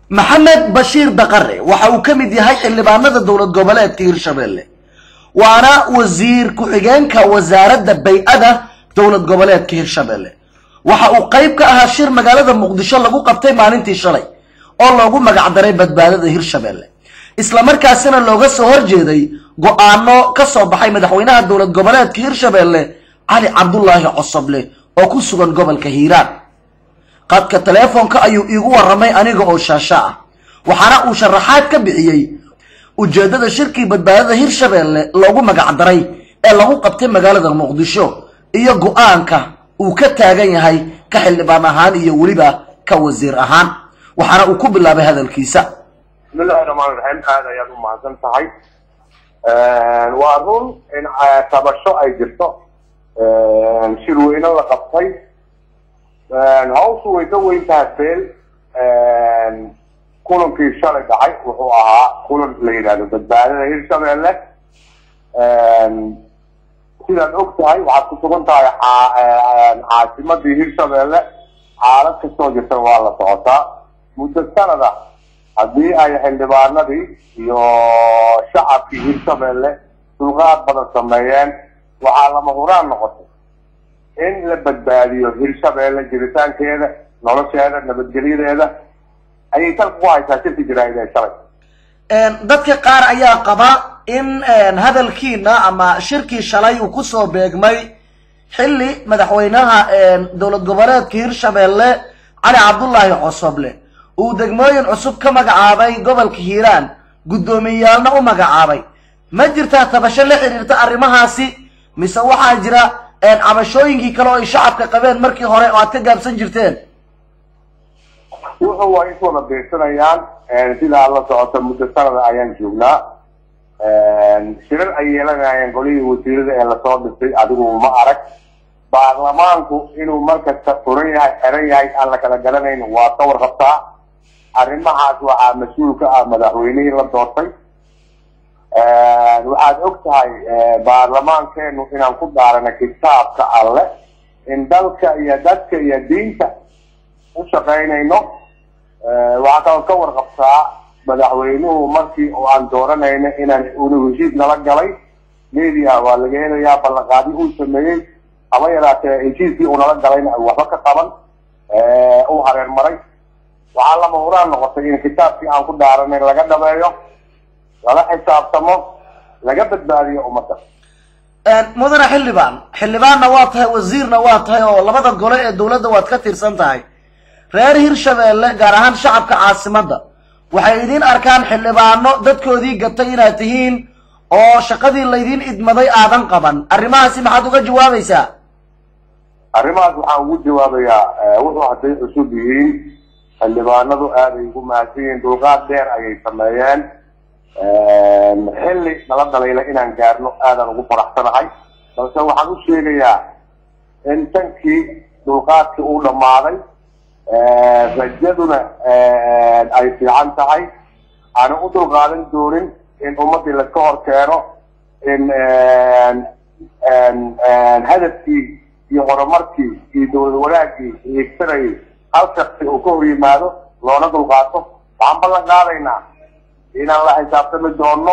maxamed bashiir daqare waxa uu ka mid yahay xildhibaanada dowlad goboleedka hirshabelle waana wasiir ku-xigeenka wasaaradda bay-ada dowlad goboleedka hirshabelle waxa uu qayb ka ahaa shir magaalada muqdisho lagu qabtay maalintii shalay oo loogu magacdaray badbaadada hirshabelle islamarkaasina looga soo horjeeday go-aano ka soo baxay madaxweynaha dowlad goboleedka hirshabelle cali cabdulaahi cosoble oo ku sugan gobolka hiiraan qadka teleefonka ayuu iigu warramay aniga oo shaasha ah waxaana uu sharaxaad ka bixiyey ujeeddada shirkii badbaadada hirshabelle loogu magacdaray ee lagu qabtay magaalada muqdisho iyo go-aanka uu ka taagan yahay ka xildhibaan ahaan iyo weliba ka wasiir ahaan waxaana uu ku bilaabay hadalkiisa bismillahi raxmaan raxiim aada ayaad u mahadsan tahay waa run in tabasho ay jirto shirweyne la qabtay hawshu way ka weyn tahay beel kulankii shalay dhacay wuxuu ahaa kulan la yidhahdo badbaadada hirshabelle sidaad og tahay waxaad ku sugan tahay caasimadii hirshabelle xaalad kastoo jirta waa la socotaa muddo sanada haddii ay xildhibaanadii iyo shacabkii hirshabelle dulqaad badan sameeyeen waxaa lama huraan noqotay in la badbaadiyo hirshabelle jiritaankeeda nolosheeda nabadgelyadeeda ayay salka ku haysaa shirki jaraa'id ee shalay dadka qaar ayaa qaba in hadalkiina ama shirkii shalay uu kusoo beegmay xilli madaxweynaha dowlad goboleedka hirshabelle cali cabdulaahi cosoble uu degmooyin cusub ka magacaabay gobolka hiiraan guddoomiyeyaalna u magacaabay ma jirtaa tabasho la xiriirta arrimahaasi mise waxaa jira cabashooyinkii kale oo ay shacabka qabeen markii hore oo aad ka gaabsan jirteen wuxuu waa is wada beegsanayaan sidaa la socota muddo sanada ayaan joognaa shirar ay yeelanayeen golihii wasiirada ee lasoo dhisay adigu ma arag baarlamaanku inuu markasta furan yahay xiran yahay aan la kala garanayn waa ka warqabtaa arrimahaas waxaa mas-uul ka ah madaxweynihii la doortay waxaad og tahay baarlamaankeenu inaan ku daarana kitaabka alle in dalka iyo dadka iyo diinta u shaqaynayno waxaa kaloo ka warqabtaa madaxweynuhu markii oo aan dooranayna inaan unu heshiis nala galay media waa laga helayaa ballanqaadi uu sameeyey haba yaraatee heshiiskii uu nala galayna waxba ka qaban uu hareer maray waxaa lama huraan noqotay in kitaabkii aan ku dhaaranay laga dhabeeyo lala xisaabtamo laga badbaadiyo ummadda mudane xildhibaan xildhibaanna waa tahay wasiirna waa tahay oo labada gole ee dowladda waad ka tirsan tahay reer hirshabelle gaar ahaan shacabka caasimadda waxay idiin arkaan xildhibaano dadkoodii gatay inaad tihiin oo shaqadii laydiin idmaday aadan qaban arrimahaasi maxaad uga jawaabaysaa arrimahaas waxaan ugu jawaabayaa wuxuu hadday cusub yihiin xildhibaanadu aaday ugu mahadsan yihiin dulqaad dheer ayay sameeyeen xilli nala dalayla inaan gaarno aadaan ugu faraxsanahay balse waxaan u sheegayaa in tankii dulqaadkii uu dhammaaday rajaduna ay fiican tahay aanan u dulqaadan doonin in ummaddii laska hor keeno in hadafkii iyo horumarkii iyo dowlad wanaagii hiigsanayay hal shaksi uu ka hor yimaado loona dulqaato waxaan ballan qaadaynaa inaan la xisaabtami doono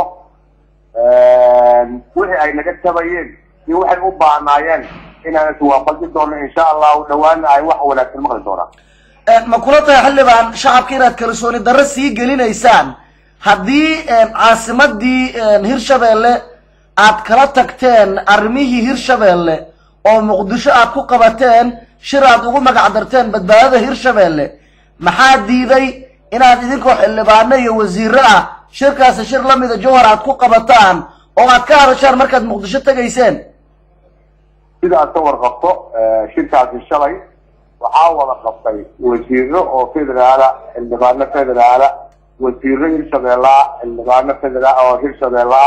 wixii ay naga tabayeen iyo waxay u baahnaayeen inaan iswaafaji doono insha allahu dhawaana ay wax wanaagsan maqli doonaan ma kula tahay xildhibaan shacabka inaad kalsooni darro sii gelinaysaan haddii caasimadii hirshabelle aad kala tagteen arrimihii hirshabelle oo muqdisho aad ku qabateen shir aad ugu magacdarteen badbaadada hirshabelle maxaa diiday inaad idinkoo xildhibaano iyo wasiiro ah shirkaasi shir lamida jowhar aad ku qabataan oo aad ka hadashaan markaad muqdisho tegayseen sidaad ka warqabto shirkaasi shalay waxaa wada qabtay wasiiro oo federaala xildhibaano federaala wasiiro hirshabeellaa xildhibaano federaal oo hirshabeellaa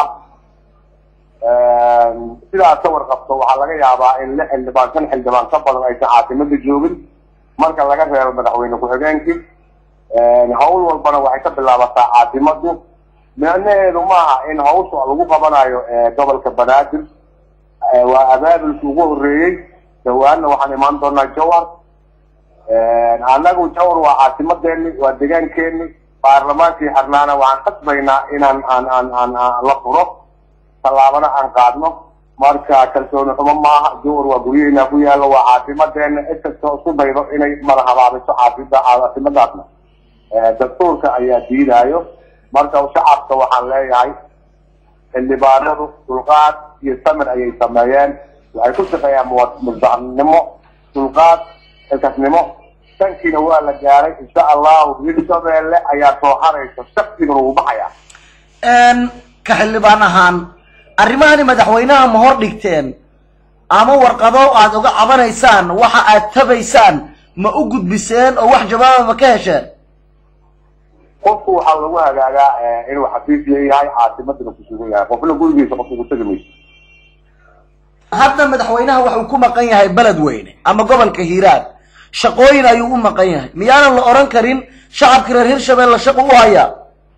sidaad ka warqabto waxaa laga yaabaa in lix xildhibaan shan xildhibaan ka badan aysan caasimada joogin marka laga reebo madaxweyne ku-xigeenkii hawl walbana waxay ka bilaabataa caasimadu micnaheedu maaha in hawsha lagu qabanayo gobolka banaadir waa abaabulkii ugu horeeyey dhawaanna waxaan imaan doonaa jawhar annagu jawhar waa caasimadeeni waa degaankeeni baarlamaankii xirnaana waxaan qasbaynaa inaan aan aan aan aan la furo tallaabana aan qaadno marka kalsooni xumo maaha duur waa guryaheena ku yaallo waa caasimadeena cid kastoo isku daydo inay madahabaabiso caasida caasimadaasna dastuurka ayaa diidaayo marka shacabka waxaan leeyahay xildhibaanadu dulqaad iyo samir ayay sameeyeen waxay ku shaqeeyaan mudacnimo dulqaad xilkasnimo tankiina waa la gaaray insha allahu hirshabeelle ayaa soo haraysa shaksigana wuu baxaya ka xildhibaan ahaan arrimahani madaxweynaha ma hor dhigteen ama warqado aad uga cabanaysaan waxa aad tabaysaan ma u gudbiseen oo wax jawaaba ma ka hesheen qofku waxaa lagu hagaagaa inuu xafiis leeyahay caasimadana ku sugan yahay qofna gurigiisa qof ugu tegi mayso hadda madaxweynaha waxuu ku maqan yahay beledweyne ama gobolka hiiraan shaqooyin ayuu u maqan yahay miyaanan la odhan karin shacabka reer hirshabelle shaqo u hayaa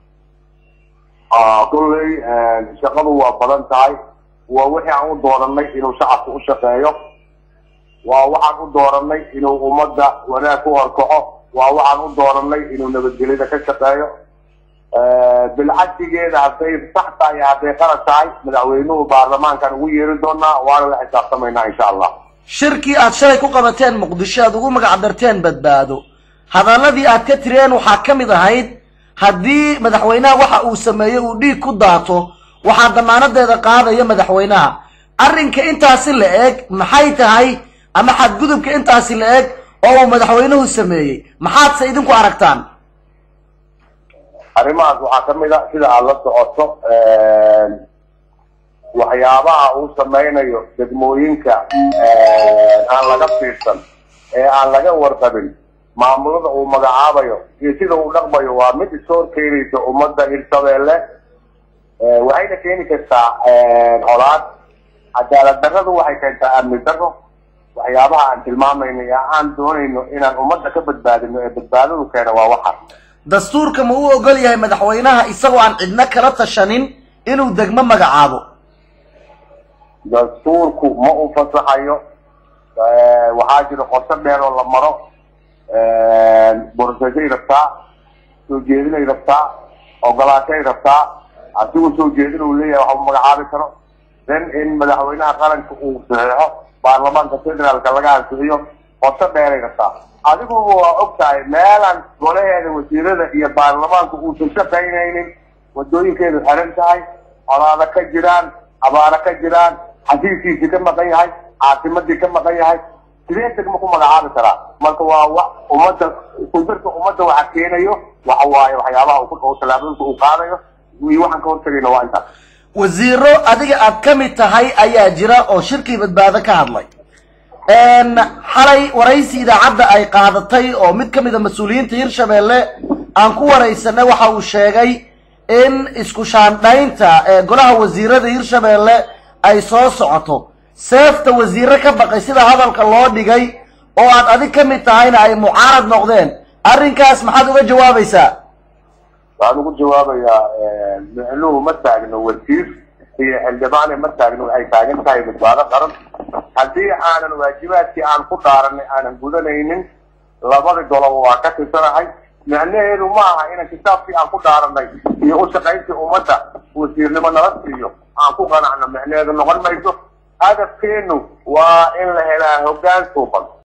kulley shaqadu waa badan tahay waa wixii aan u dooranay inuu shacabka u shaqeeyo waa waxaan u dooranay inuu ummadda wanaag ku horkaco waa waxaan u dooranay inuu nabadgelyada ka shaqeeyo bilcagsigeeda hadday sax tahay hadday qalad tahay madaxweynuhu baarlamaankan ugu yeeri doonaa waana la xisaabtamaynaa insha allah shirkii aad shalay ku qabateen muqdisho aad ugu magac darteen badbaado hadalladii aad ka tireen waxaa ka mid ahayd haddii madaxweynaha waxa uu sameeyo uu dhiig ku daato waxaa damaanadeeda qaadaya madaxweynaha arrinka intaasi la eg maxay tahay ama xadgudubka intaasi la eg oo uu madaxweynuhu sameeyey maxaadse idinku aragtaan arrimahaas waxaa ka mid a sida aada la socoto waxyaabaha uu sameynayo degmooyinka aan laga fiirsan ee aan laga warqabin maamulada uu magacaabayo iyo sida uu dhaqmayo waa mid isoor keenaysa ummadda hirshabeelle waxayna keeni kartaa colaad cadaalad darradu waxay keentaa amni darro waxyaabaha aan tilmaamayno ee aan doonayno inaan ummadda ka badbaadino ee badbaadadu keena waa waxa dastuurka ma u ogol yahay madaxweynaha isagoo aan cidno kala tashanin inuu degmo magacaabo dastuurku ma u fasaxayo waxaa jira qorsho dheer oo la maro boroseshay rabtaa soo jeedinay rabtaa ogolaashay rabtaa asigu soo jeedin uu leeyahay waxa uu magacaabi karo then in madaxweynaha qaranka uu saxeexo baarlamaanka federaalka laga ansixiyo qorsho dheeray rabtaa adiguba waa og tahay meelaan golaheeda wasiirada iyo baarlamaanka uusan shaqaynaynin wadooyinkeedu xiran tahay colaado ka jiraan abaaro ka jiraan xasiiskiisii ka maqan yahay caasimadii ka maqan yahay sidee degma ku magacaabi karaa marka waa wa ummadda iskudirka ummadda waxa keenayo waxa waaye waxyaabaha uu tallaabooyinka uu qaadayo iyo waxaan ka hortagayna waa intaas wasiiro adiga aad ka mid tahay ayaa jira oo shirkii badbaado ka hadlay xalay waraysi idaacadda ay qaadatay oo mid ka mid a mas-uuliyiinta hirshabeelle aan ku waraysanay waxa uu sheegay in isku shaandhaynta ee golaha wasiirada hirshabeelle ay soo socoto seefta wasiire ka baqay sida hadalka loo dhigay oo aad adig ka mid tahayna ay mucaarad noqdeen arrinkaas maxaad uga jawaabaysaa waxaan ugu jawaabayaa micnuhu ma taagno wasiir iyo xildhibaane ma taagno waxay taagan tahay badbaado qaran haddii aanan waajibaadkii aan ku dhaaranay aanan gudanaynin labada goloba waa ka tirsanahay micnaheedu ma aha inaan kitaabkii aan ku dhaaranay iyo u shaqayntii ummadda wasiirnimo nala siiyo aan ku qanacno micnaheedu noqon mayso hadafkeenu waa in la helaa hoggaan suuban